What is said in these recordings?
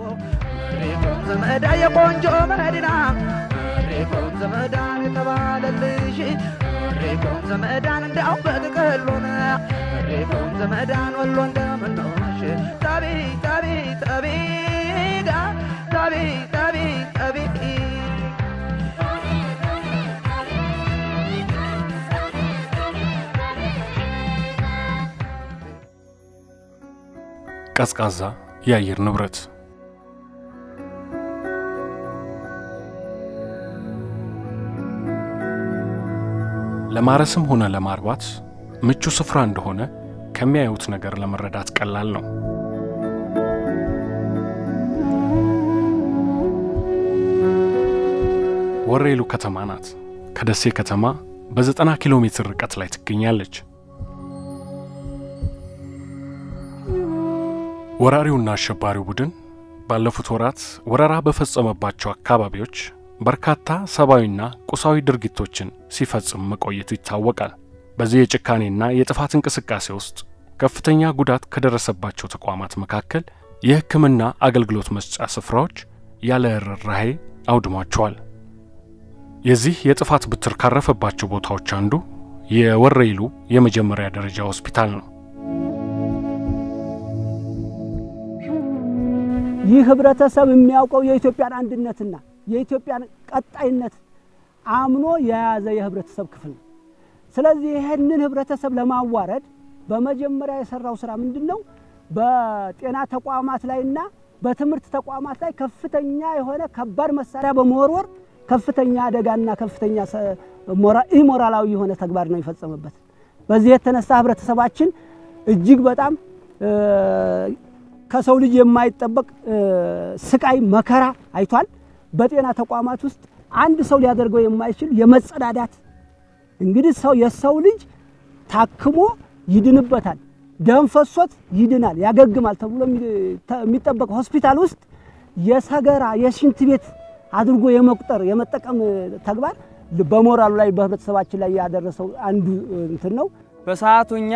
ሪኩም ዘመዳ የቆንጆ መዲና ሪኩም ዘመዳን የተባለልሽ ሪኩም ዘመዳን እንዲያው በጥቅሉን ሪኩም ዘመዳን ወሎ እንደምንሆንሽ ጠቢ ጠቢ ጠቢ ጋ ጠቢ ጠቢ ጠቢ ቀዝቃዛ የአየር ንብረት ለማረስም ሆነ ለማርባት ምቹ ስፍራ እንደሆነ ከሚያዩት ነገር ለመረዳት ቀላል ነው። ወሬሉ ከተማ ናት። ከደሴ ከተማ በዘጠና ኪሎ ሜትር ርቀት ላይ ትገኛለች። ወራሪውና አሸባሪው ቡድን ባለፉት ወራት ወረራ በፈጸመባቸው አካባቢዎች በርካታ ሰብአዊና ቁሳዊ ድርጊቶችን ሲፈጽም መቆየቱ ይታወቃል። በዚህ የጭካኔና የጥፋት እንቅስቃሴ ውስጥ ከፍተኛ ጉዳት ከደረሰባቸው ተቋማት መካከል የሕክምና አገልግሎት መስጫ ስፍራዎች ያለ ርኅራኄ አውድሟቸዋል። የዚህ የጥፋት ብትር ካረፈባቸው ቦታዎች አንዱ የወረኢሉ የመጀመሪያ ደረጃ ሆስፒታል ነው። ይህ ህብረተሰብ የሚያውቀው የኢትዮጵያን አንድነትና የኢትዮጵያን ቀጣይነት አምኖ የያዘ የህብረተሰብ ክፍል ነው። ስለዚህ ይህንን ህብረተሰብ ለማዋረድ በመጀመሪያ የሰራው ስራ ምንድን ነው? በጤና ተቋማት ላይና በትምህርት ተቋማት ላይ ከፍተኛ የሆነ ከባድ መሳሪያ በመወርወር ከፍተኛ አደጋና ከፍተኛ ኢሞራላዊ የሆነ ተግባር ነው የፈጸመበት። በዚህ የተነሳ ህብረተሰባችን እጅግ በጣም ከሰው ልጅ የማይጠበቅ ስቃይ መከራ አይቷል። በጤና ተቋማት ውስጥ አንድ ሰው ሊያደርገው የማይችል የመጸዳዳት እንግዲህ ሰው የሰው ልጅ ታክሞ ይድንበታል፣ ደም ፈሶት ይድናል፣ ያገግማል ተብሎ የሚጠበቅ ሆስፒታል ውስጥ የሰገራ የሽንት ቤት አድርጎ የመቁጠር የመጠቀም ተግባር በሞራሉ ላይ በህብረተሰባችን ላይ ያደረሰው አንዱ እንትን ነው። በሰዓቱ እኛ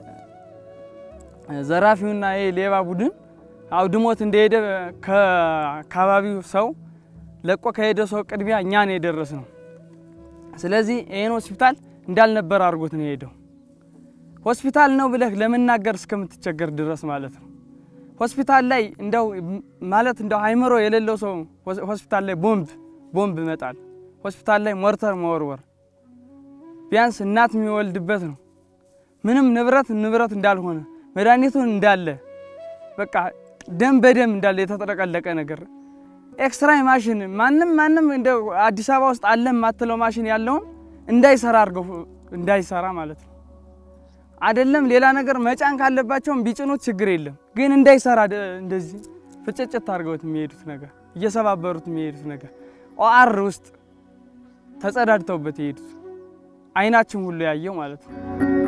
ዘራፊውና ይሄ ሌባ ቡድን አውድሞት እንደሄደ ከአካባቢው ሰው ለቆ ከሄደ ሰው ቅድሚያ እኛ ነው የደረስ ነው። ስለዚህ ይህን ሆስፒታል እንዳልነበር አድርጎት ነው የሄደው። ሆስፒታል ነው ብለህ ለመናገር እስከምትቸገር ድረስ ማለት ነው። ሆስፒታል ላይ እንደው ማለት እንደው አይምሮ የሌለው ሰው ሆስፒታል ላይ ቦምብ ቦምብ መጣል፣ ሆስፒታል ላይ ሞርተር መወርወር፣ ቢያንስ እናት የሚወልድበት ነው። ምንም ንብረት ንብረት እንዳልሆነ መድኃኒቱን እንዳለ በቃ ደም በደም እንዳለ የተጠለቀለቀ ነገር ኤክስራይ ማሽን ማንም ማንም እንደ አዲስ አበባ ውስጥ አለ የማትለው ማሽን ያለውን እንዳይሰራ አድርገው እንዳይሰራ ማለት ነው። አይደለም ሌላ ነገር መጫን ካለባቸውም ቢጭኑት ችግር የለም ግን እንዳይሰራ እንደዚህ ፍጭጭት አድርገውት የሚሄዱት ነገር እየሰባበሩት የሚሄዱት ነገር ኦአር ውስጥ ተጸዳድተውበት የሄዱት አይናችን ሁሉ ያየው ማለት ነው።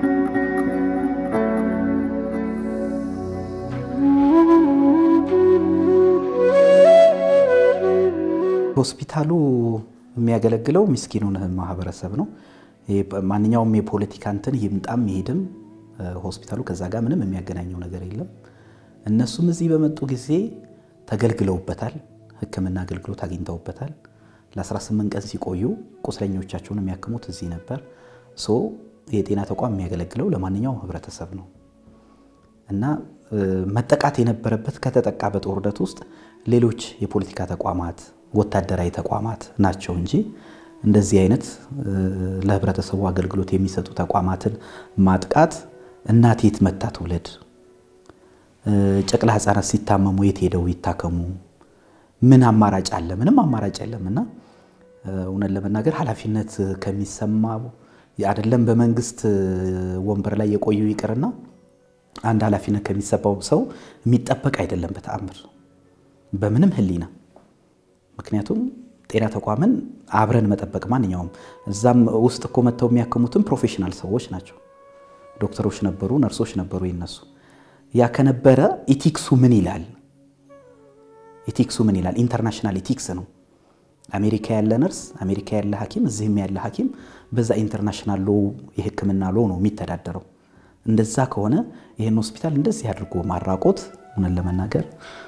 ሆስፒታሉ የሚያገለግለው ምስኪኑን ማህበረሰብ ነው። ማንኛውም የፖለቲካ እንትን ይምጣም ይሄድም ሆስፒታሉ ከዛ ጋር ምንም የሚያገናኘው ነገር የለም። እነሱም እዚህ በመጡ ጊዜ ተገልግለውበታል። ሕክምና አገልግሎት አግኝተውበታል። ለ18 ቀን ሲቆዩ ቁስለኞቻቸውን የሚያክሙት እዚህ ነበር። ሶ የጤና ተቋም የሚያገለግለው ለማንኛውም ህብረተሰብ ነው እና መጠቃት የነበረበት ከተጠቃ በጦርነት ውስጥ ሌሎች የፖለቲካ ተቋማት፣ ወታደራዊ ተቋማት ናቸው እንጂ እንደዚህ አይነት ለህብረተሰቡ አገልግሎት የሚሰጡ ተቋማትን ማጥቃት እናት የት መታ ትውለድ፣ ጨቅላ ህጻናት ሲታመሙ የት ሄደው ይታከሙ፣ ምን አማራጭ አለ? ምንም አማራጭ የለም እና እውነት ለመናገር ኃላፊነት ከሚሰማው አይደለም በመንግስት ወንበር ላይ የቆዩ ይቅርና አንድ ኃላፊነት ከሚሰማው ሰው የሚጠበቅ አይደለም በተአምር በምንም ህሊና ምክንያቱም ጤና ተቋምን አብረን መጠበቅ ማንኛውም እዛም ውስጥ እኮ መጥተው የሚያክሙትም ፕሮፌሽናል ሰዎች ናቸው። ዶክተሮች ነበሩ፣ ነርሶች ነበሩ። ይነሱ ያ ከነበረ ኢቲክሱ ምን ይላል? ኢቲክሱ ምን ይላል? ኢንተርናሽናል ኢቲክስ ነው። አሜሪካ ያለ ነርስ፣ አሜሪካ ያለ ሐኪም፣ እዚህም ያለ ሐኪም በዛ ኢንተርናሽናል ሎ የህክምና ሎ ነው የሚተዳደረው። እንደዛ ከሆነ ይህን ሆስፒታል እንደዚህ አድርጎ ማራቆት እውነት ለመናገር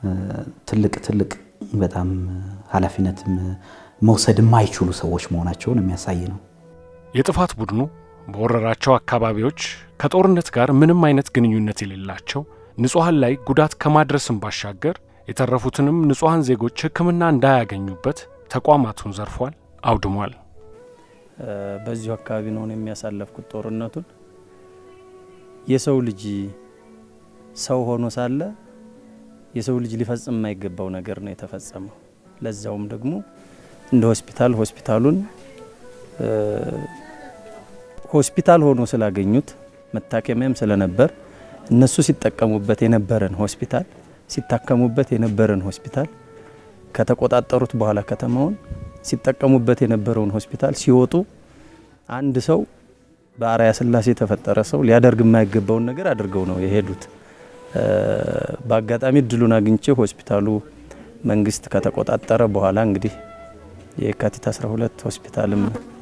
ትልቅ ትልቅ በጣም ኃላፊነት መውሰድ የማይችሉ ሰዎች መሆናቸውን የሚያሳይ ነው። የጥፋት ቡድኑ በወረራቸው አካባቢዎች ከጦርነት ጋር ምንም አይነት ግንኙነት የሌላቸው ንጹሐን ላይ ጉዳት ከማድረስም ባሻገር የተረፉትንም ንጹሐን ዜጎች ሕክምና እንዳያገኙበት ተቋማቱን ዘርፏል፣ አውድሟል። በዚሁ አካባቢ ነው የሚያሳለፍኩት ጦርነቱን። የሰው ልጅ ሰው ሆኖ ሳለ የሰው ልጅ ሊፈጽም የማይገባው ነገር ነው የተፈጸመው። ለዛውም ደግሞ እንደ ሆስፒታል ሆስፒታሉን ሆስፒታል ሆኖ ስላገኙት መታከሚያም ስለነበር እነሱ ሲጠቀሙበት የነበረን ሆስፒታል ሲታከሙበት የነበረን ሆስፒታል ከተቆጣጠሩት በኋላ ከተማውን ሲጠቀሙበት የነበረውን ሆስፒታል ሲወጡ አንድ ሰው በአርአያ ሥላሴ የተፈጠረ ሰው ሊያደርግ የማይገባውን ነገር አድርገው ነው የሄዱት። በአጋጣሚ እድሉን አግኝቼ ሆስፒታሉ መንግስት ከተቆጣጠረ በኋላ እንግዲህ የካቲት 12 ሆስፒታልም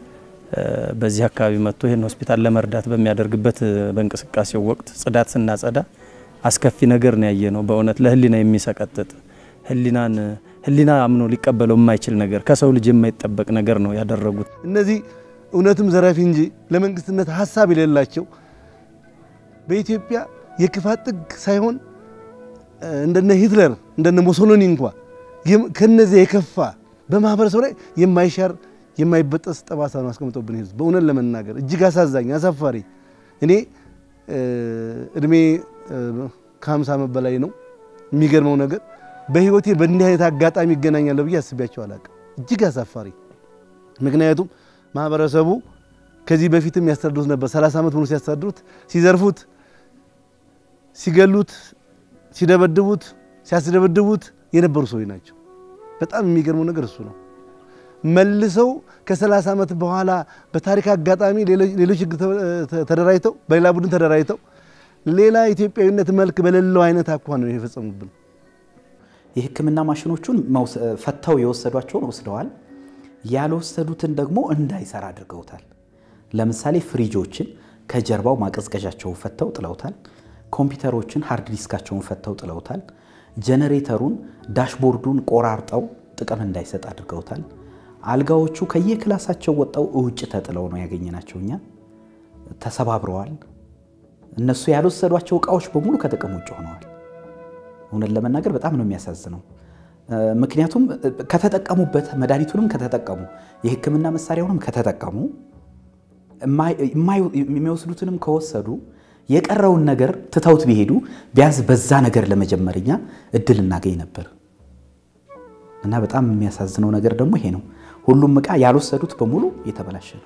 በዚህ አካባቢ መጥቶ ይህን ሆስፒታል ለመርዳት በሚያደርግበት በእንቅስቃሴው ወቅት ጽዳት ስናጸዳ አስከፊ ነገር ነው ያየ ነው። በእውነት ለህሊና የሚሰቀጥጥ ህሊናን ህሊና አምኖ ሊቀበለው የማይችል ነገር ከሰው ልጅ የማይጠበቅ ነገር ነው ያደረጉት። እነዚህ እውነትም ዘራፊ እንጂ ለመንግስትነት ሀሳብ የሌላቸው በኢትዮጵያ የክፋት ጥግ ሳይሆን እንደነ ሂትለር እንደነ ሞሶሎኒ እንኳ ከነዚህ የከፋ በማህበረሰቡ ላይ የማይሻር የማይበጠስ ጠባሳ ነው አስቀምጦብን ህዝብ። በእውነት ለመናገር እጅግ አሳዛኝ አሳፋሪ። እኔ እድሜ ከ50 ዓመት በላይ ነው። የሚገርመው ነገር በህይወቴ በእንዲህ አይነት አጋጣሚ ይገናኛለሁ ብዬ አስቤያቸው አላውቅም። እጅግ አሳፋሪ። ምክንያቱም ማህበረሰቡ ከዚህ በፊትም ያስተዳድሩት ነበር። 30 ዓመት ሙሉ ሲያስተዳድሩት፣ ሲዘርፉት፣ ሲገሉት፣ ሲደበድቡት፣ ሲያስደበድቡት የነበሩ ሰዎች ናቸው። በጣም የሚገርመው ነገር እሱ ነው። መልሰው ከ30 ዓመት በኋላ በታሪክ አጋጣሚ ሌሎች ህግ ተደራጅተው በሌላ ቡድን ተደራጅተው ሌላ ኢትዮጵያዊነት መልክ በሌለው አይነት አኳኋን ነው የፈጸሙብን። የህክምና ማሽኖቹን ፈተው የወሰዷቸውን ወስደዋል። ያልወሰዱትን ደግሞ እንዳይሰራ አድርገውታል። ለምሳሌ ፍሪጆችን ከጀርባው ማቀዝቀዣቸውን ፈተው ጥለውታል። ኮምፒውተሮችን ሃርድ ዲስካቸውን ፈተው ጥለውታል። ጀነሬተሩን ዳሽቦርዱን ቆራርጠው ጥቅም እንዳይሰጥ አድርገውታል። አልጋዎቹ ከየክላሳቸው ወጣው ውጭ ተጥለው ነው ያገኘናቸው። እኛ ተሰባብረዋል። እነሱ ያልወሰዷቸው እቃዎች በሙሉ ከጥቅም ውጭ ሆነዋል። እውነት ለመናገር በጣም ነው የሚያሳዝነው። ምክንያቱም ከተጠቀሙበት መድኃኒቱንም ከተጠቀሙ የህክምና መሳሪያውንም ከተጠቀሙ የሚወስዱትንም ከወሰዱ የቀረውን ነገር ትተውት ቢሄዱ ቢያንስ በዛ ነገር ለመጀመር እኛ እድል እናገኝ ነበር። እና በጣም የሚያሳዝነው ነገር ደግሞ ይሄ ነው። ሁሉም እቃ ያልወሰዱት በሙሉ የተበላሸ ነው።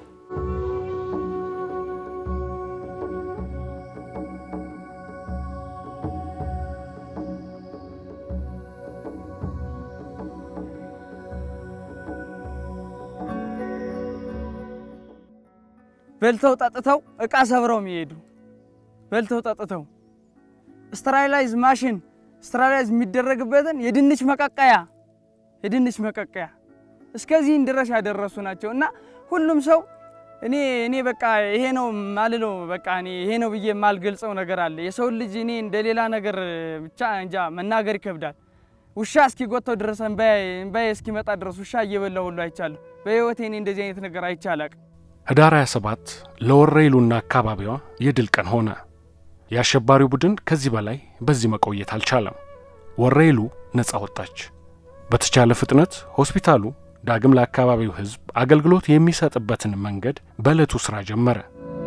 በልተው ጠጥተው እቃ ሰብረው የሚሄዱ በልተው ጠጥተው ስተራላይዝ ማሽን ስተራላይዝ የሚደረግበትን የድንች መቀቀያ የድንች መቀቀያ እስከዚህን ድረስ ያደረሱ ናቸው እና ሁሉም ሰው እኔ እኔ በቃ ይሄ ነው ማልለው በቃ እኔ ይሄ ነው ብዬ የማልገልጸው ነገር አለ። የሰው ልጅ እኔ እንደ ሌላ ነገር ብቻ እንጃ መናገር ይከብዳል። ውሻ እስኪጎተው ድረስ እምባዬ እስኪመጣ ድረስ ውሻ እየበላ ሁሉ አይቻለሁ። በህይወቴ እኔ እንደዚህ አይነት ነገር አይቼ አላቅም። ህዳር 27 ለወረኢሉና አካባቢዋ የድል ቀን ሆነ። የአሸባሪው ቡድን ከዚህ በላይ በዚህ መቆየት አልቻለም። ወረኢሉ ነፃ ወጣች። በተቻለ ፍጥነት ሆስፒታሉ ዳግም ለአካባቢው ህዝብ አገልግሎት የሚሰጥበትን መንገድ በዕለቱ ሥራ ጀመረ።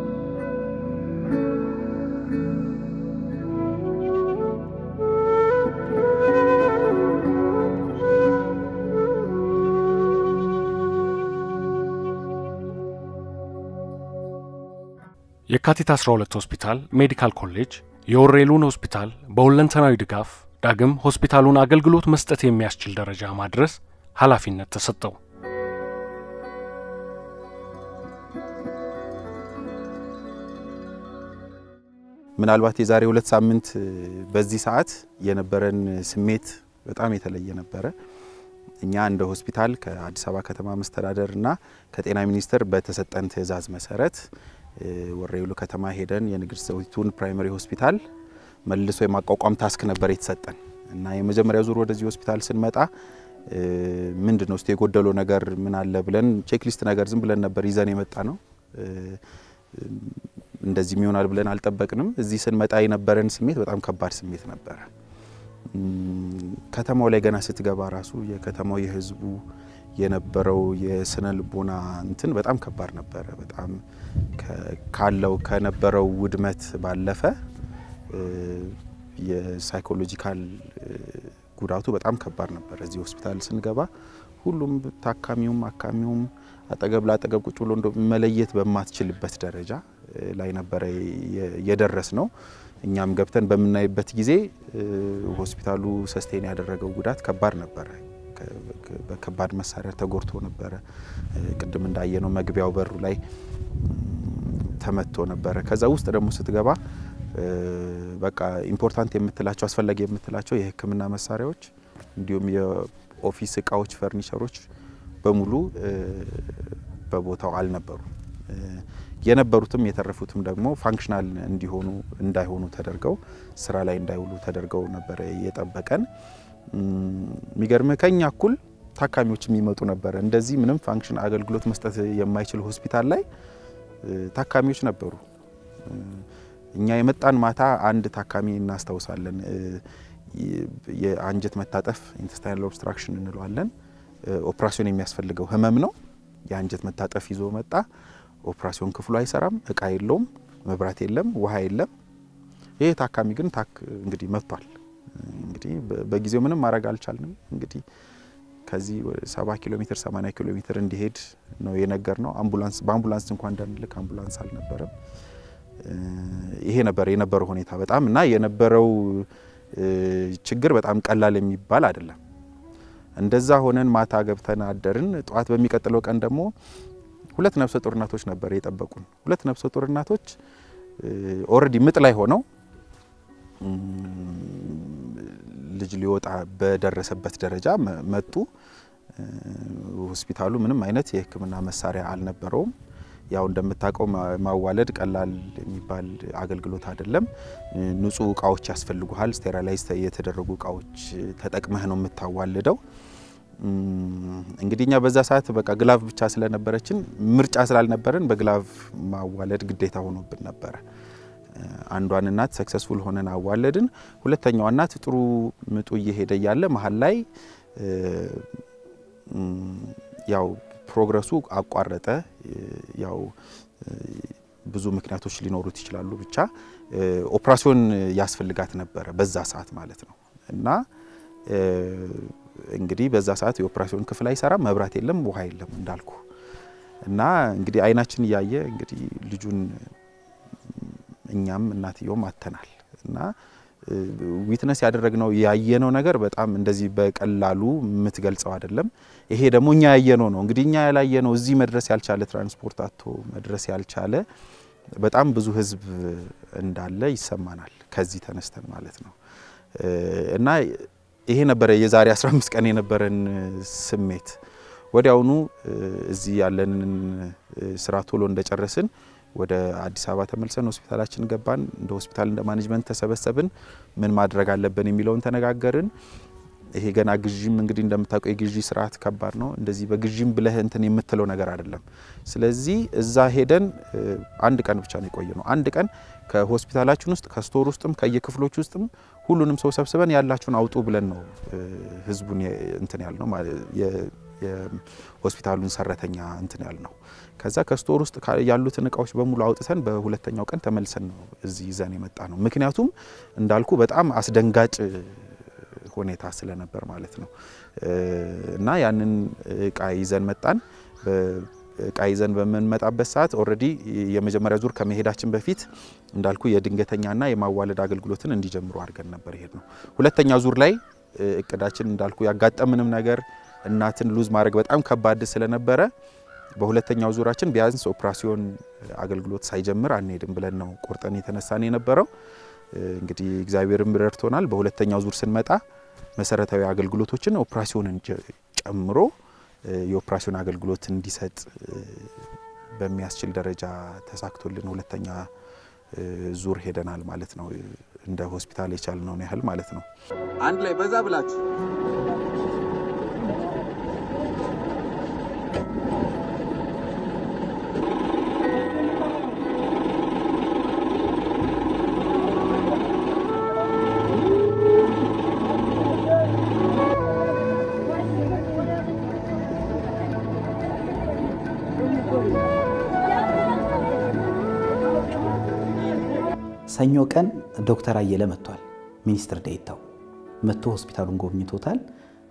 የካቲት 12 ሆስፒታል ሜዲካል ኮሌጅ የወረኢሉን ሆስፒታል በሁለንተናዊ ድጋፍ ዳግም ሆስፒታሉን አገልግሎት መስጠት የሚያስችል ደረጃ ማድረስ ኃላፊነት ተሰጠው። ምናልባት የዛሬ ሁለት ሳምንት በዚህ ሰዓት የነበረን ስሜት በጣም የተለየ ነበረ። እኛ እንደ ሆስፒታል ከአዲስ አበባ ከተማ መስተዳደር እና ከጤና ሚኒስቴር በተሰጠን ትዕዛዝ መሰረት ወረኢሉ ከተማ ሄደን የንግስት ዘውዲቱን ፕራይመሪ ሆስፒታል መልሶ የማቋቋም ታስክ ነበር የተሰጠን። እና የመጀመሪያ ዙር ወደዚህ ሆስፒታል ስንመጣ ምንድን ነው እስቲ የጎደለው ነገር ምን አለ ብለን ቼክሊስት ነገር ዝም ብለን ነበር ይዘን የመጣ ነው። እንደዚህም ይሆናል ብለን አልጠበቅንም። እዚህ ስንመጣ የነበረን ስሜት በጣም ከባድ ስሜት ነበረ። ከተማው ላይ ገና ስትገባ ራሱ የከተማው የህዝቡ የነበረው የስነ ልቦና እንትን በጣም ከባድ ነበረ። በጣም ካለው ከነበረው ውድመት ባለፈ የሳይኮሎጂካል ጉዳቱ በጣም ከባድ ነበር። እዚህ ሆስፒታል ስንገባ ሁሉም ታካሚውም አካሚውም አጠገብ ለአጠገብ ቁጭ ብሎ መለየት በማትችልበት ደረጃ ላይ ነበረ የደረስ ነው። እኛም ገብተን በምናይበት ጊዜ ሆስፒታሉ ሰስቴን ያደረገው ጉዳት ከባድ ነበረ። በከባድ መሳሪያ ተጎድቶ ነበረ። ቅድም እንዳየነው መግቢያው በሩ ላይ ተመቶ ነበረ። ከዛ ውስጥ ደግሞ ስትገባ በቃ ኢምፖርታንት የምትላቸው አስፈላጊ የምትላቸው የሕክምና መሳሪያዎች እንዲሁም የኦፊስ እቃዎች፣ ፈርኒቸሮች በሙሉ በቦታው አልነበሩም። የነበሩትም የተረፉትም ደግሞ ፋንክሽናል እንዲሆኑ እንዳይሆኑ ተደርገው ስራ ላይ እንዳይውሉ ተደርገው ነበረ የጠበቀን። የሚገርምህ ከኛ እኩል ታካሚዎች የሚመጡ ነበረ። እንደዚህ ምንም ፋንክሽን አገልግሎት መስጠት የማይችል ሆስፒታል ላይ ታካሚዎች ነበሩ። እኛ የመጣን ማታ አንድ ታካሚ እናስታውሳለን። የአንጀት መታጠፍ ኢንተስታይናል ኦብስትራክሽን እንለዋለን። ኦፕራሲዮን የሚያስፈልገው ህመም ነው። የአንጀት መታጠፍ ይዞ መጣ። ኦፕራሲዮን ክፍሉ አይሰራም፣ እቃ የለውም፣ መብራት የለም፣ ውሃ የለም። ይሄ ታካሚ ግን ታክ እንግዲህ መጥቷል። እንግዲህ በጊዜው ምንም ማድረግ አልቻልንም። እንግዲህ ከዚህ ሰባ ኪሎ ሜትር ሰማኒያ ኪሎ ሜትር እንዲሄድ ነው የነገር ነው። አምቡላንስ በአምቡላንስ እንኳን እንዳንልክ አምቡላንስ አልነበረም። ይሄ ነበር የነበረው ሁኔታ በጣም እና የነበረው ችግር በጣም ቀላል የሚባል አይደለም። እንደዛ ሆነን ማታ ገብተን አደርን። ጠዋት በሚቀጥለው ቀን ደግሞ ሁለት ነፍሰ ጡር እናቶች ነበር የጠበቁን። ሁለት ነፍሰ ጡር እናቶች ኦልሬዲ ምጥ ላይ ሆነው ልጅ ሊወጣ በደረሰበት ደረጃ መጡ። ሆስፒታሉ ምንም አይነት የሕክምና መሳሪያ አልነበረውም። ያው እንደምታውቀው ማዋለድ ቀላል የሚባል አገልግሎት አይደለም። ንጹህ እቃዎች ያስፈልጉሃል። ስቴራላይዝ የተደረጉ እቃዎች ተጠቅመህ ነው የምታዋልደው። እንግዲህ እኛ በዛ ሰዓት በቃ ግላቭ ብቻ ስለነበረችን ምርጫ ስላልነበረን በግላቭ ማዋለድ ግዴታ ሆኖብን ነበረ። አንዷን እናት ሰክሰስፉል ሆነን አዋለድን። ሁለተኛዋ እናት ጥሩ ምጡ እየሄደ እያለ መሀል ላይ ያው ፕሮግረሱ አቋረጠ። ያው ብዙ ምክንያቶች ሊኖሩት ይችላሉ። ብቻ ኦፕራሲዮን ያስፈልጋት ነበረ በዛ ሰዓት ማለት ነው እና እንግዲህ በዛ ሰዓት የኦፕራሲዮን ክፍል አይሰራም፣ መብራት የለም፣ ውሃ የለም እንዳልኩ እና እንግዲህ አይናችን እያየ እንግዲህ ልጁን እኛም እናትየውም አተናል እና ዊትነስ ያደረግነው ያየነው ነገር በጣም እንደዚህ በቀላሉ የምትገልጸው አይደለም። ይሄ ደግሞ እኛ ያየነው ነው። እንግዲህ እኛ ያላየነው እዚህ መድረስ ያልቻለ ትራንስፖርት አቶ መድረስ ያልቻለ በጣም ብዙ ሕዝብ እንዳለ ይሰማናል። ከዚህ ተነስተን ማለት ነው እና ይሄ ነበረ የዛሬ 15 ቀን የነበረን ስሜት። ወዲያውኑ እዚህ ያለንን ስራ ቶሎ እንደጨረስን ወደ አዲስ አበባ ተመልሰን ሆስፒታላችን ገባን። እንደ ሆስፒታል እንደ ማኔጅመንት ተሰበሰብን። ምን ማድረግ አለብን የሚለውን ተነጋገርን። ይሄ ገና ግዥም እንግዲህ እንደምታውቀው የግዢ ስርዓት ከባድ ነው። እንደዚህ በግዥም ብለህ እንትን የምትለው ነገር አይደለም። ስለዚህ እዛ ሄደን አንድ ቀን ብቻ ነው የቆየ ነው። አንድ ቀን ከሆስፒታላችን ውስጥ ከስቶር ውስጥም ከየክፍሎች ውስጥም ሁሉንም ሰው ሰብስበን ያላችሁን አውጡ ብለን ነው ህዝቡን እንትን ያል ነው የሆስፒታሉን ሰራተኛ እንትን ያል ነው። ከዛ ከስቶር ውስጥ ያሉትን እቃዎች በሙሉ አውጥተን በሁለተኛው ቀን ተመልሰን ነው እዚህ ይዘን የመጣ ነው። ምክንያቱም እንዳልኩ በጣም አስደንጋጭ ሁኔታ ስለነበር ማለት ነው እና ያንን እቃ ይዘን መጣን። እቃ ይዘን በምንመጣበት ሰዓት ኦልሬዲ የመጀመሪያ ዙር ከመሄዳችን በፊት እንዳልኩ የድንገተኛና የማዋለድ አገልግሎትን እንዲጀምሩ አድርገን ነበር ይሄድ ነው። ሁለተኛ ዙር ላይ እቅዳችን እንዳልኩ ያጋጠምንም ነገር እናትን ሉዝ ማድረግ በጣም ከባድ ስለነበረ በሁለተኛው ዙራችን ቢያንስ ኦፕራሲዮን አገልግሎት ሳይጀምር አንሄድም ብለን ነው ቆርጠን የተነሳን የነበረው። እንግዲህ እግዚአብሔርም ረድቶናል። በሁለተኛው ዙር ስንመጣ መሰረታዊ አገልግሎቶችን ኦፕራሲዮንን ጨምሮ የኦፕራሲዮን አገልግሎት እንዲሰጥ በሚያስችል ደረጃ ተሳክቶልን ሁለተኛ ዙር ሄደናል ማለት ነው። እንደ ሆስፒታል የቻልነውን ያህል ማለት ነው። አንድ ላይ በዛ ብላችሁ ሰኞ ቀን ዶክተር አየለ መጥቷል። ሚኒስትር ዴኤታው መጥቶ ሆስፒታሉን ጎብኝቶታል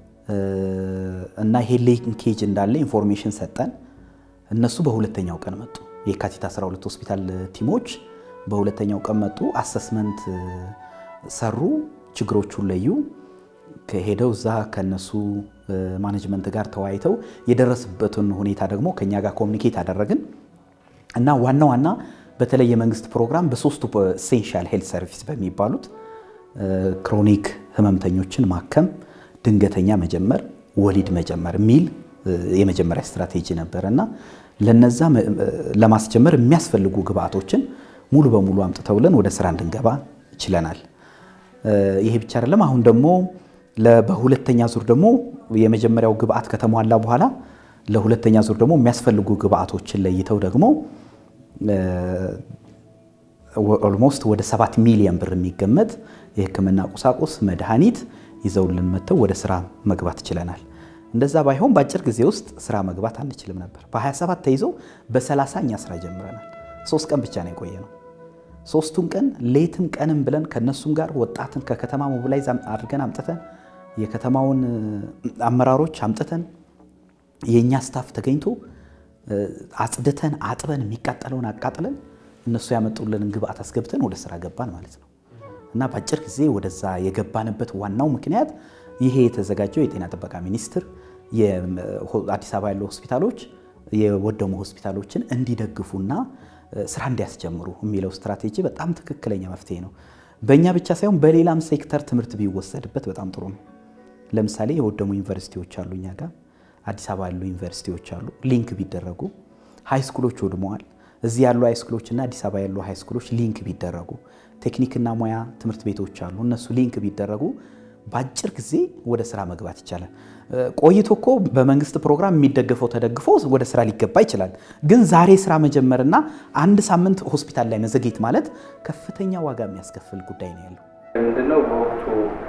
እና ይሄ ሊንኬጅ እንዳለ ኢንፎርሜሽን ሰጠን። እነሱ በሁለተኛው ቀን መጡ። የካቲት 12 ሆስፒታል ቲሞች በሁለተኛው ቀን መጡ። አሰስመንት ሰሩ፣ ችግሮቹን ለዩ። ከሄደው እዛ ከነሱ ማኔጅመንት ጋር ተወያይተው የደረስበትን ሁኔታ ደግሞ ከኛ ጋር ኮሚኒኬት አደረግን እና ዋና ዋና በተለይ የመንግስት ፕሮግራም በሶስቱ ኤሴንሻል ሄልት ሰርቪስ በሚባሉት ክሮኒክ ህመምተኞችን ማከም፣ ድንገተኛ መጀመር፣ ወሊድ መጀመር የሚል የመጀመሪያ ስትራቴጂ ነበር እና ለነዛ ለማስጀመር የሚያስፈልጉ ግብአቶችን ሙሉ በሙሉ አምጥተውልን ወደ ስራ እንድንገባ ችለናል። ይሄ ብቻ አይደለም። አሁን ደግሞ በሁለተኛ ዙር ደግሞ የመጀመሪያው ግብአት ከተሟላ በኋላ ለሁለተኛ ዙር ደግሞ የሚያስፈልጉ ግብአቶችን ለይተው ደግሞ ኦልሞስት ወደ ሰባት ሚሊዮን ብር የሚገመት የህክምና ቁሳቁስ መድኃኒት ይዘውልን መጥተው ወደ ስራ መግባት ችለናል። እንደዛ ባይሆን በአጭር ጊዜ ውስጥ ስራ መግባት አንችልም ነበር። በ27 ተይዞ በ30 እኛ ስራ ጀምረናል። ሶስት ቀን ብቻ ነው የቆየ ነው። ሶስቱን ቀን ሌትም ቀንም ብለን ከነሱም ጋር ወጣትን ከከተማ ሞቢላይዝ አድርገን አምጥተን የከተማውን አመራሮች አምጥተን የእኛ ስታፍ ተገኝቶ አጽድተን አጥበን የሚቃጠለውን አቃጥለን እነሱ ያመጡልንን ግብአት አስገብተን ወደ ስራ ገባን ማለት ነው። እና በአጭር ጊዜ ወደዛ የገባንበት ዋናው ምክንያት ይሄ የተዘጋጀው የጤና ጥበቃ ሚኒስቴር አዲስ አበባ ያሉ ሆስፒታሎች የወደሙ ሆስፒታሎችን እንዲደግፉና ስራ እንዲያስጀምሩ የሚለው ስትራቴጂ በጣም ትክክለኛ መፍትሄ ነው። በእኛ ብቻ ሳይሆን በሌላም ሴክተር ትምህርት ቢወሰድበት በጣም ጥሩ ነው። ለምሳሌ የወደሙ ዩኒቨርሲቲዎች አሉ እኛ ጋር አዲስ አበባ ያሉ ዩኒቨርሲቲዎች አሉ። ሊንክ ቢደረጉ ሃይስኩሎች ወድመዋል። እዚህ ያሉ ሃይስኩሎችና አዲስ አበባ ያሉ ሃይስኩሎች ሊንክ ቢደረጉ፣ ቴክኒክና ሙያ ትምህርት ቤቶች አሉ። እነሱ ሊንክ ቢደረጉ በአጭር ጊዜ ወደ ስራ መግባት ይቻላል። ቆይቶ እኮ በመንግስት ፕሮግራም የሚደገፈው ተደግፎ ወደ ስራ ሊገባ ይችላል። ግን ዛሬ ስራ መጀመርና አንድ ሳምንት ሆስፒታል ላይ መዘግየት ማለት ከፍተኛ ዋጋ የሚያስከፍል ጉዳይ ነው ያለው። ምንድነው በወቅቱ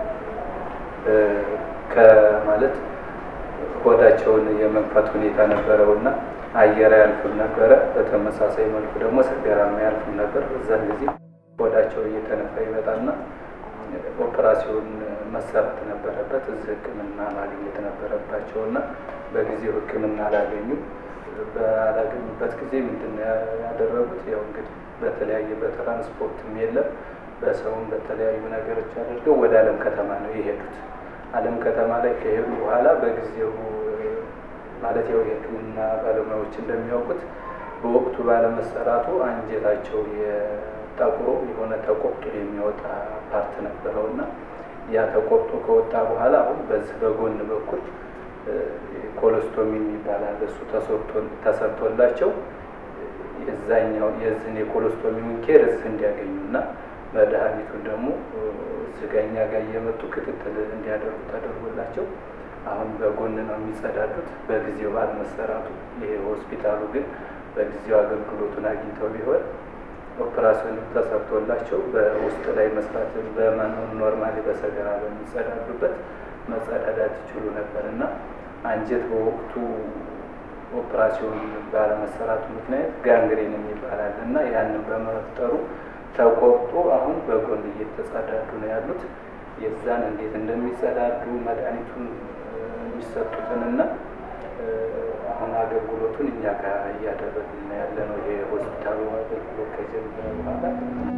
ከማለት ሆዳቸውን የመንፋት ሁኔታ ነበረው እና አየር አያልፍም ነበረ። በተመሳሳይ መልኩ ደግሞ ሰገራም አያልፍም ነበር። በዛን ጊዜ ሆዳቸው እየተነፋ ይመጣና ኦፕራሲዮን መሰራት ነበረበት። እዚህ ሕክምና ማግኘት ነበረባቸው እና በጊዜው ሕክምና አላገኙ። ባላገኙበት ጊዜ ምንድን ነው ያደረጉት? ያው እንግዲህ በተለያየ በትራንስፖርትም የለም በሰውም በተለያዩ ነገሮች አድርገው ወደ አለም ከተማ ነው የሄዱት። አለም ከተማ ላይ ከሄዱ በኋላ በጊዜው ማለት ያው የህክምና ባለሙያዎች እንደሚያውቁት በወቅቱ ባለመሰራቱ አንጀታቸው የጠቁሮ የሆነ ተቆርጦ የሚወጣ ፓርት ነበረው እና ያ ተቆርጦ ከወጣ በኋላ አሁን በዚህ በጎን በኩል ኮሎስቶሚ የሚባላል እሱ ተሰርቶላቸው የዛኛው የዚህን የኮሎስቶሚውን ኬር እዚህ እንዲያገኙ እና መድኃኒቱን ደግሞ ስጋኛ ጋር እየመጡ ክትትል እንዲያደርጉ ተደርጎላቸው አሁን በጎን ነው የሚጸዳዱት። በጊዜው ባለመሰራቱ ይሄ ሆስፒታሉ ግን በጊዜው አገልግሎቱን አግኝተው ቢሆን ኦፕራሲዮን ተሰርቶላቸው በውስጥ ላይ መስራት ኖርማሊ በሰገራ በሚጸዳዱበት መጸዳዳት ይችሉ ነበር እና አንጀት በወቅቱ ኦፕራሲዮን ባለመሰራቱ ምክንያት ጋንግሬን የሚባላል እና ያንን በመፍጠሩ ተቆርጦ አሁን በጎን እየተጸዳዱ ነው ያሉት። የዛን እንዴት እንደሚጸዳዱ መድኃኒቱን የሚሰጡትንና አሁን አገልግሎቱን እኛ ጋር እያደረግን ያለ ነው። የሆስፒታሉ አገልግሎት ከጀመረ በኋላ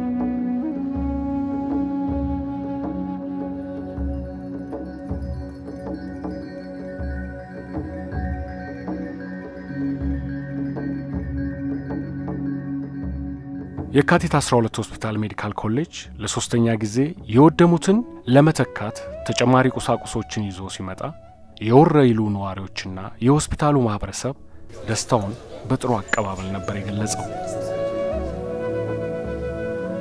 የካቲት 12 ሆስፒታል ሜዲካል ኮሌጅ ለሶስተኛ ጊዜ የወደሙትን ለመተካት ተጨማሪ ቁሳቁሶችን ይዞ ሲመጣ የወረኢሉ ነዋሪዎችና የሆስፒታሉ ማህበረሰብ ደስታውን በጥሩ አቀባበል ነበር የገለጸው።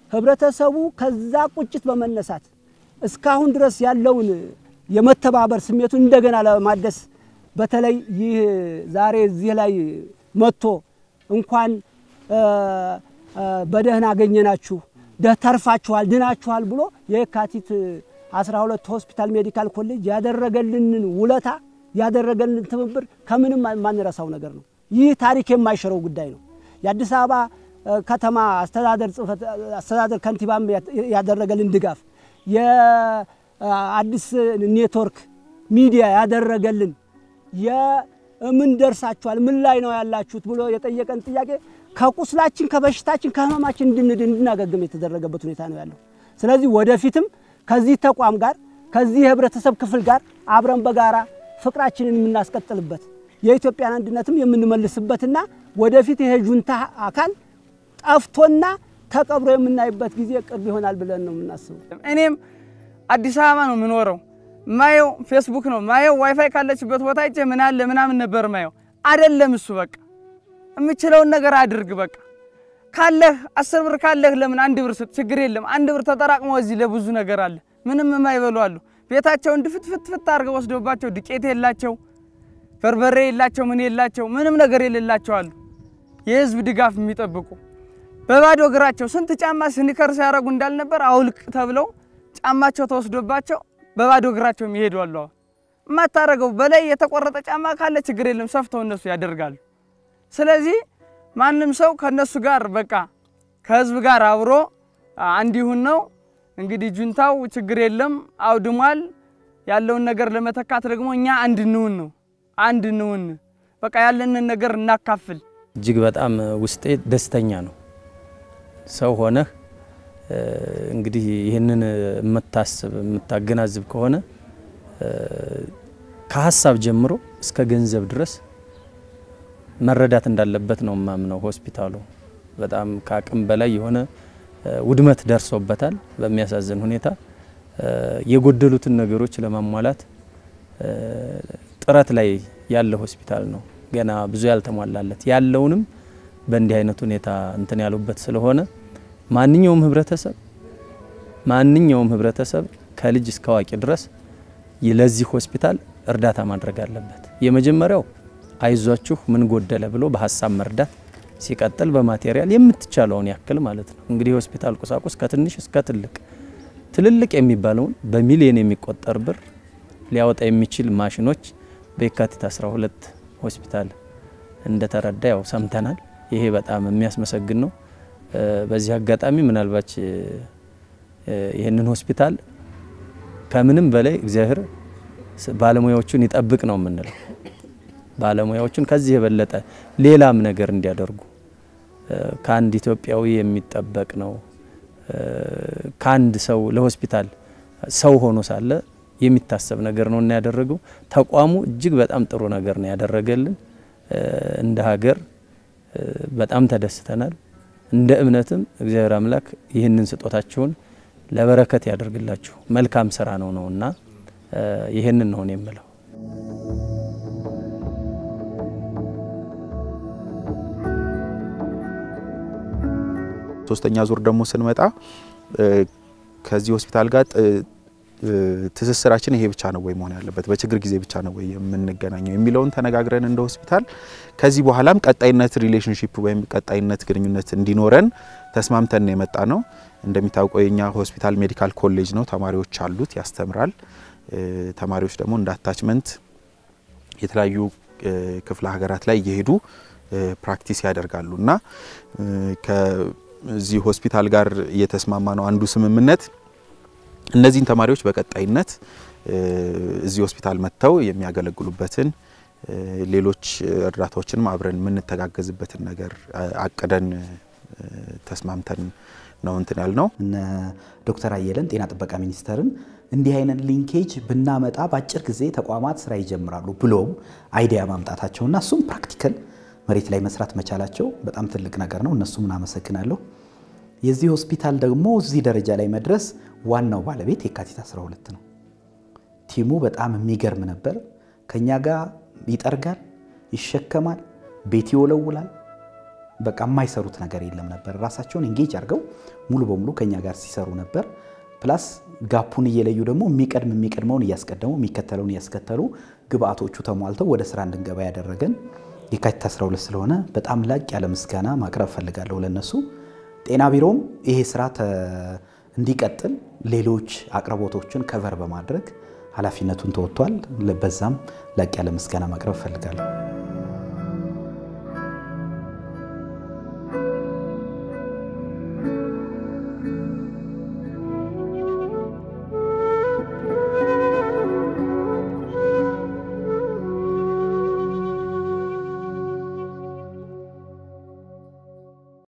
ህብረተሰቡ ከዛ ቁጭት በመነሳት እስካሁን ድረስ ያለውን የመተባበር ስሜቱን እንደገና ለማደስ በተለይ ይህ ዛሬ እዚህ ላይ መጥቶ እንኳን በደህና አገኘናችሁ ተርፋችኋል፣ ድናችኋል ብሎ የካቲት 12 ሆስፒታል ሜዲካል ኮሌጅ ያደረገልንን ውለታ ያደረገልን ትብብር ከምንም የማንረሳው ነገር ነው። ይህ ታሪክ የማይሽረው ጉዳይ ነው። የአዲስ አበባ ከተማ አስተዳደር ጽሕፈት አስተዳደር ከንቲባም ያደረገልን ድጋፍ የአዲስ ኔትወርክ ሚዲያ ያደረገልን የምን ደርሳችኋል፣ ምን ላይ ነው ያላችሁት ብሎ የጠየቀን ጥያቄ ከቁስላችን ከበሽታችን ከህመማችን እንድንድን እንድናገግም የተደረገበት ሁኔታ ነው ያለው። ስለዚህ ወደፊትም ከዚህ ተቋም ጋር ከዚህ የህብረተሰብ ክፍል ጋር አብረን በጋራ ፍቅራችንን የምናስቀጥልበት የኢትዮጵያን አንድነትም የምንመልስበትና ወደፊት ይሄ ጁንታ አካል ጠፍቶና ተቀብሮ የምናይበት ጊዜ ቅርብ ይሆናል ብለን ነው የምናስበው። እኔም አዲስ አበባ ነው የምኖረው። ማየው ፌስቡክ ነው ማየው። ዋይፋይ ካለችበት ቦታ እጄ ምን አለ ምናምን ነበር ማየው። አይደለም እሱ በቃ የምችለውን ነገር አድርግ። በቃ ካለህ አስር ብር ካለህ ለምን አንድ ብር ስጥ፣ ችግር የለም። አንድ ብር ተጠራቅሞ እዚህ ለብዙ ነገር አለ። ምንም የማይበሉ አሉ። ቤታቸውን ድፍትፍትፍት አድርገው ወስደውባቸው ዱቄት የላቸው፣ በርበሬ የላቸው፣ ምን የላቸው፣ ምንም ነገር የሌላቸው አሉ። የህዝብ ድጋፍ የሚጠብቁ በባዶ እግራቸው ስንት ጫማ ስኒከር ሲያደርጉ እንዳልነበር አውልቅ ተብለው ጫማቸው ተወስዶባቸው በባዶ እግራቸው የሚሄዱ አሉ። የማታረገው በላይ የተቆረጠ ጫማ ካለ ችግር የለም፣ ሰፍተው እነሱ ያደርጋሉ። ስለዚህ ማንም ሰው ከነሱ ጋር በቃ ከህዝብ ጋር አብሮ አንድ ይሁን ነው። እንግዲህ ጁንታው ችግር የለም አውድሟል። ያለውን ነገር ለመተካት ደግሞ እኛ አንድ እንሁን ነው። አንድ እንሁን በቃ ያለንን ነገር እናካፍል። እጅግ በጣም ውስጤ ደስተኛ ነው። ሰው ሆነህ እንግዲህ ይህንን የምታስብ የምታገናዝብ ከሆነ ከሀሳብ ጀምሮ እስከ ገንዘብ ድረስ መረዳት እንዳለበት ነው የማምነው። ሆስፒታሉ በጣም ከአቅም በላይ የሆነ ውድመት ደርሶበታል። በሚያሳዝን ሁኔታ የጎደሉትን ነገሮች ለማሟላት ጥረት ላይ ያለ ሆስፒታል ነው። ገና ብዙ ያልተሟላለት ያለውንም በእንዲህ አይነት ሁኔታ እንትን ያሉበት ስለሆነ ማንኛውም ህብረተሰብ ማንኛውም ህብረተሰብ ከልጅ እስከ አዋቂ ድረስ ለዚህ ሆስፒታል እርዳታ ማድረግ አለበት። የመጀመሪያው አይዟችሁ ምን ጎደለ ብሎ በሀሳብ መርዳት፣ ሲቀጥል በማቴሪያል የምትቻለውን ያክል ማለት ነው። እንግዲህ የሆስፒታል ቁሳቁስ ከትንሽ እስከ ትልቅ ትልልቅ የሚባለውን በሚሊዮን የሚቆጠር ብር ሊያወጣ የሚችል ማሽኖች በየካቲት 12 ሆስፒታል እንደተረዳ ያው ሰምተናል። ይሄ በጣም የሚያስመሰግን ነው። በዚህ አጋጣሚ ምናልባች ይህንን ሆስፒታል ከምንም በላይ እግዚአብሔር ባለሙያዎቹን ይጠብቅ ነው የምንለው። ባለሙያዎቹን ከዚህ የበለጠ ሌላም ነገር እንዲያደርጉ ከአንድ ኢትዮጵያዊ የሚጠበቅ ነው። ከአንድ ሰው ለሆስፒታል ሰው ሆኖ ሳለ የሚታሰብ ነገር ነው እና ያደረገው ተቋሙ እጅግ በጣም ጥሩ ነገር ነው ያደረገልን። እንደ ሀገር በጣም ተደስተናል። እንደ እምነትም እግዚአብሔር አምላክ ይህንን ስጦታችሁን ለበረከት ያደርግላችሁ። መልካም ስራ ነው ነውና ይህንን ነው የምለው። ሶስተኛ ዙር ደግሞ ስንመጣ ከዚህ ሆስፒታል ጋር ትስስራችን ይሄ ብቻ ነው ወይ መሆን ያለበት፣ በችግር ጊዜ ብቻ ነው ወይ የምንገናኘው የሚለውን ተነጋግረን እንደ ሆስፒታል ከዚህ በኋላም ቀጣይነት ሪሌሽንሺፕ ወይም ቀጣይነት ግንኙነት እንዲኖረን ተስማምተን ነው የመጣ ነው። እንደሚታወቀው የኛ ሆስፒታል ሜዲካል ኮሌጅ ነው፣ ተማሪዎች አሉት፣ ያስተምራል። ተማሪዎች ደግሞ እንደ አታችመንት የተለያዩ ክፍለ ሀገራት ላይ እየሄዱ ፕራክቲስ ያደርጋሉ እና ከዚህ ሆስፒታል ጋር እየተስማማ ነው አንዱ ስምምነት እነዚህን ተማሪዎች በቀጣይነት እዚህ ሆስፒታል መጥተው የሚያገለግሉበትን ሌሎች እርዳታዎችንም አብረን የምንተጋገዝበትን ነገር አቅደን ተስማምተን ነው እንትን ያልነው። እነ ዶክተር አየለን ጤና ጥበቃ ሚኒስቴርን እንዲህ አይነት ሊንኬጅ ብናመጣ በአጭር ጊዜ ተቋማት ስራ ይጀምራሉ ብሎም አይዲያ ማምጣታቸውና እሱም ፕራክቲካል መሬት ላይ መስራት መቻላቸው በጣም ትልቅ ነገር ነው። እነሱም እናመሰግናለሁ። የዚህ ሆስፒታል ደግሞ እዚህ ደረጃ ላይ መድረስ ዋናው ባለቤት የካቲት 12 ነው። ቲሙ በጣም የሚገርም ነበር። ከኛ ጋር ይጠርጋል፣ ይሸከማል፣ ቤት ይወለውላል። በቃ የማይሰሩት ነገር የለም ነበር። ራሳቸውን ኤንጌጅ አድርገው ሙሉ በሙሉ ከኛ ጋር ሲሰሩ ነበር። ፕላስ ጋፑን እየለዩ ደግሞ የሚቀድም የሚቀድመውን እያስቀደሙ የሚከተለውን እያስከተሉ ግብአቶቹ ተሟልተው ወደ ስራ እንድንገባ ያደረገን የካቲት 12 ስለሆነ በጣም ላቅ ያለ ምስጋና ማቅረብ ፈልጋለሁ ለነሱ። ጤና ቢሮም ይሄ ስራ እንዲቀጥል ሌሎች አቅርቦቶችን ከቨር በማድረግ ኃላፊነቱን ተወጥቷል። በዛም ላቅ ያለ ምስጋና ማቅረብ ፈልጋለሁ።